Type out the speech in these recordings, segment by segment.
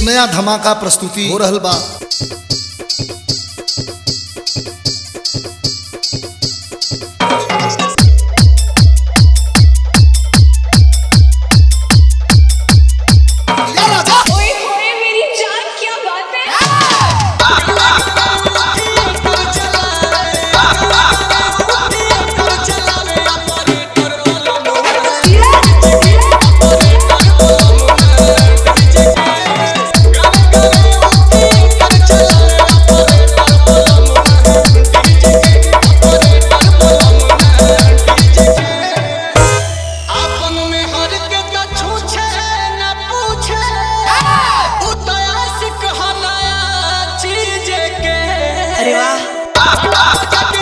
नया धमाका प्रस्तुति हो रहल बा या राजा ओए होए मेरी जान क्या बात है आपन में हर के कछु छे न पूछे उ तो आशिक ह नया चीज के अरे वाह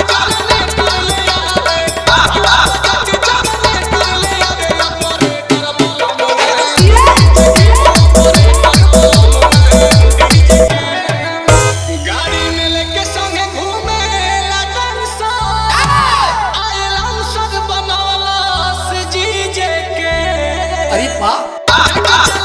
गाड़ी में लेके संगे घूमे लगन सा आयलम सब बनवला से जीजे के अरे बा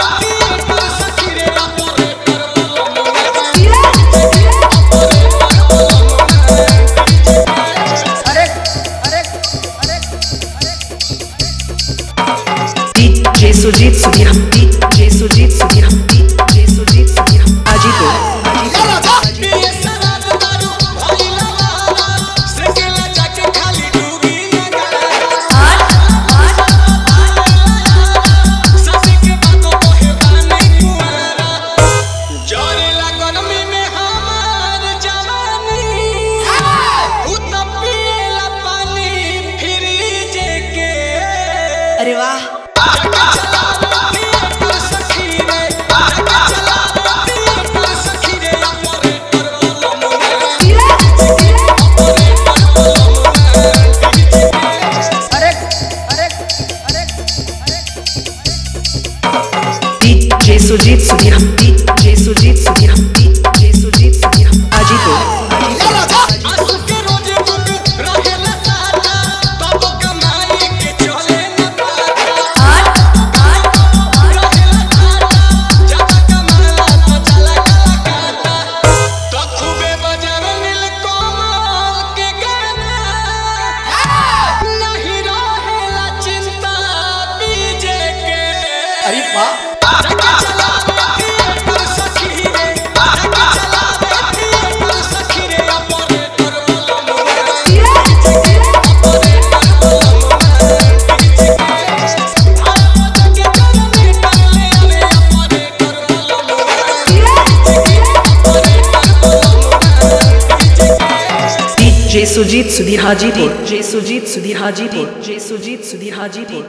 DJ Sujit Sudhir Hum DJ Sujit Sudhir Hum DJ Sujit Sudhir Hum Hajipur या राजा पिए शराब दारू भइला वाला सकेला जाके खाली डूबी लगा ससे के बातों कहे बानी कुआरा जरेला गर्मी में हमार जवानी उ तो पिएला पानी फ्रिज के अरे वाह DJ Sujit Sudhir Hum DJ Sujit Sudhir Hum DJ Sujit Sudhir Hum Hajipur या राजा चिंता बीजे के अरे बा DJ Sujit Sudhir Hajipur DJ Sujit Sudhir Hajipur DJ Sujit Sudhir Hajipur